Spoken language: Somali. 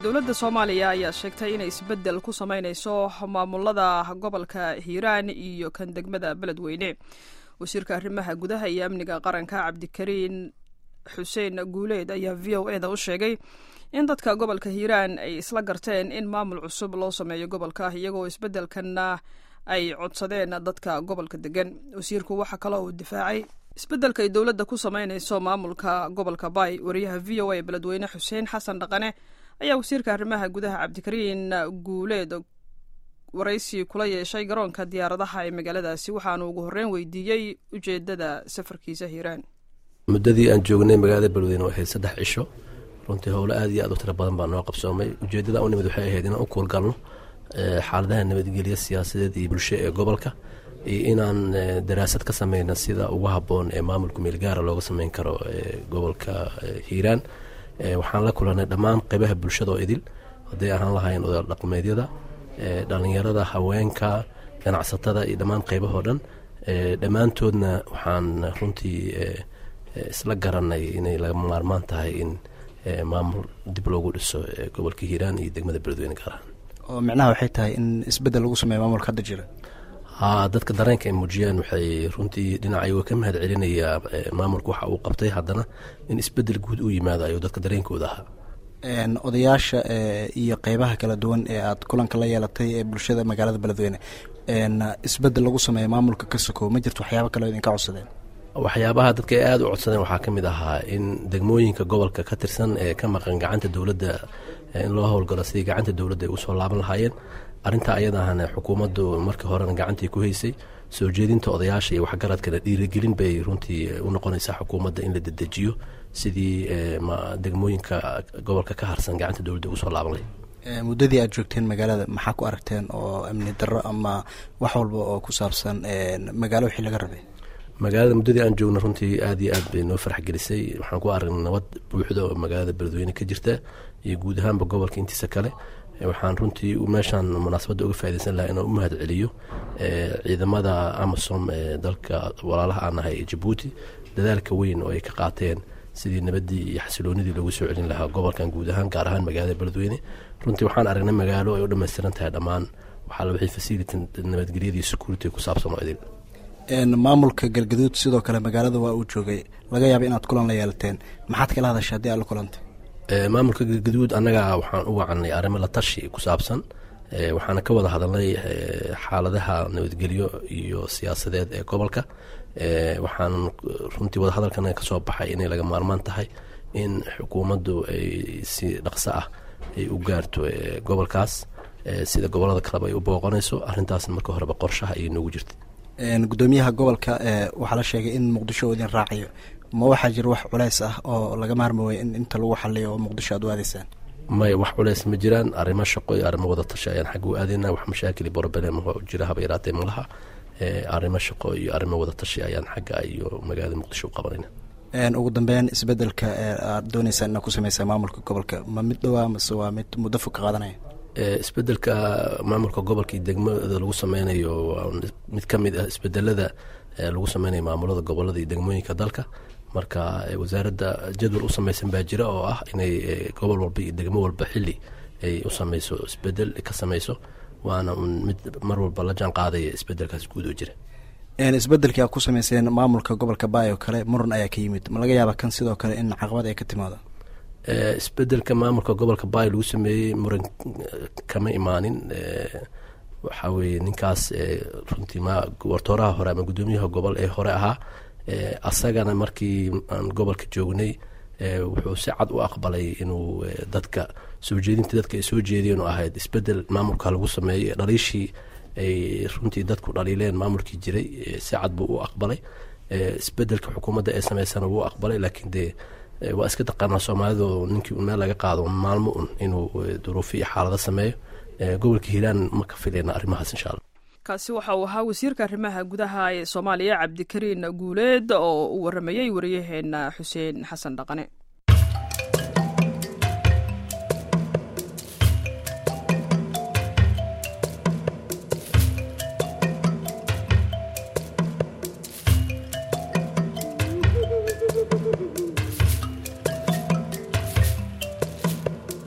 dowladda soomaaliya ayaa sheegtay inay isbeddel ku samaynayso maamulada gobolka hiiraan iyo kan degmada beledweyne wasiirka arrimaha gudaha iyo amniga qaranka cabdikariin xuseen guuleed ayaa v o eda u sheegay in dadka gobolka hiiraan ay isla garteen in maamul cusub loo sameeyo gobolka iyagoo isbeddelkanna ay codsadeen dadka gobolka degan wasiirku waxaa kaloo uu difaacay isbeddelka ay dowladda ku samaynayso maamulka gobolka bay wariyaha v o a beledweyne xuseen xasan dhaqane ayaa wasiirka arrimaha gudaha cabdikariin guuleed waraysi kula yeeshay garoonka diyaaradaha ee magaaladaasi waxaanu ugu horreyn weydiiyey ujeedada safarkiisa hiiraan muddadii aan joognay magaalada beledweyne waxay saddex cisho runtii howlo aad iyo aad u tiro badan baa noo qabsoomay ujeeddada u nimid waxay ahayd inaan u kuulgalno xaaladaha nabadgelya siyaasadeed iyo bulsho ee gobolka iyo inaan daraasad ka sameyna sida ugu habboon ee maamulka meelgaara looga sameyn karo gobolka hiiraan waxaan la kulanay dhammaan qeybaha bulshada oo idil hadday ahaan lahayn odaal dhaqmeedyada dhalinyarada haweenka ganacsatada iyo dhammaan qeybahoo dhan dhammaantoodna waxaan runtii isla garanay inay lagama maarmaan tahay in maamul dib loogu dhiso gobolka hiiraan iyo degmada beledweyne gaar ahaan oo micnaha waxay tahay in isbeddel lagu sameeyo maamulka hadda jira haa dadka dareenka ay muujiyaan waxay runtii dhinacayagoo ka mahad celinayaa maamulka waxa uu qabtay haddana in isbeddel guud u yimaado ayuu dadka dareenkooda ahaa odayaasha iyo qeybaha kala duwan ee aad kulanka la yeelatay ee bulshada magaalada beledweyne isbeddel lagu sameeyo maamulka ka sokow ma jirto waxyaaba kale idinka codsadeen waxyaabaha dadka ay aada u codsadeen waxaa ka mid ahaa in degmooyinka gobolka ka tirsan ee ka maqan gacanta dowladda in loo howlgalo sidii gacanta dowladda ay usoo laaban lahaayeen arrintaa ayadaahana xukuumaddu markii horena gacantii ku haysay soo jeedinta odayaasha iyo waxgaradkana dhiirigelin bay runtii u noqonaysaa xukuumadda in la dedejiyo sidii degmooyinka gobolka ka harsan gacanta dowladda ugu soo laaban lahayd muddadii aad joogteen magaalada maxaa ku aragteen oo amni darro ama wax walba oo ku saabsan magaalo wixii laga rabay magaalada muddadii aan joogna runtii aad iyo aad bay noo farax gelisay waxaan ku aragnay nabad buuxda oo magaalada beledweyne ka jirta iyo guud ahaanba gobolka intiisa kale waxaan runtii meeshaan munaasabadda uga faa'idaysan lahaa inaan u mahad celiyo ciidamada amasom ee dalka walaalaha aan nahay ee jabuuti dadaalka weyn oo ay ka qaateen sidii nabaddii iyo xasiloonidii loogu soo celin lahaa gobolkan guud ahaan gaar ahaan magaalada beledweyne runtii waxaan aragnay magaalo ay u dhammaystiran tahay dhammaan waxaa la wixii fasility nabadgelyadii security ku saabsan oo idin maamulka galgaduud sidoo kale magaalada waa uu joogay laga yaaba inaad kulan la yeelateen maxaad kala hadashay haddii aad la kulantay maamulka galgaduud annaga waxaan u wacanay arrimo la tashi ku saabsan waxaana ka wada hadalnay xaaladaha nabadgelyo iyo siyaasadeed ee gobolka waxaan runtii wadahadalkana kasoo baxay inay laga maarmaan tahay in xukuumaddu ay si dhaqso ah ay u gaarto gobolkaas sida gobolada kaleba ay u booqanayso arrintaasna marka horeba qorshaha ayay noogu jirtay gudoomiyaha gobolka waxaa la sheegay in muqdisho uu idin raacayo ma waxaa jira wax culeys ah oo laga maarmaway in inta lagu xaliyo oo muqdisho aad u aadaysaan maya wax culeys ma jiraan arrimo shaqo iyo arrimo wada tashi ayaan xagga u aadayna wax mashaakil iyo broblem jira haba yaraatee malaha arrimo shaqo iyo arrimo wada tashi ayaan xagga iyo magaalada muqdisho u qabanayna ugu dambeyn isbedelka aad dooneysaan inaad ku sameysaa maamulka gobolka ma mid dhowaa mase waa mid muddo fog ka qaadanaya isbedelka maamulka gobolka iyo degmada lagu sameynayo waa mid ka mid ah isbedelada lagu sameynayo maamulada gobolada iyo degmooyinka dalka marka wasaaradda jadwal u sameysan baa jira oo ah inay gobol walba iyo degmo walba xili ay u sameyso isbedel ka sameyso waana mid mar walba la jaan qaadaya isbedelkaas guud oo jira isbedelkii aad ku sameyseen maamulka gobolka baay oo kale muran ayaa ka yimid ma laga yaaba kan sidoo kale in caqabad ay ka timaado isbedelka maamulka gobolka baay lagu sameeyey muran kama imaanin waxaa weye ninkaas runtii wartooraha hore ama guddoomiyaha gobol ee hore ahaa asagana markii aan gobolka joognay wuxuu si cad u aqbalay inuu dadka soo jeedinta dadka ay soo jeediyeen oo ahayd isbedel maamulka lagu sameeyey dhaliishii ay runtii dadku dhaliileen maamulkii jiray si cad buu u aqbalay isbedelka xukuumadda ee sameysana wuu aqbalay laakiin dee waa iska taqaanaa soomaalidu ninkii un meel laga qaado maalmo un inuu duruufo iyo xaalado sameeyo gobolka hiiraan ma ka filayna arrimahaas insha alla kaasi waxa uu ahaa wasiirka arrimaha gudaha ee soomaaliya cabdikariin guuleed oo uu waramayey wariyaheena xuseen xasan dhaqane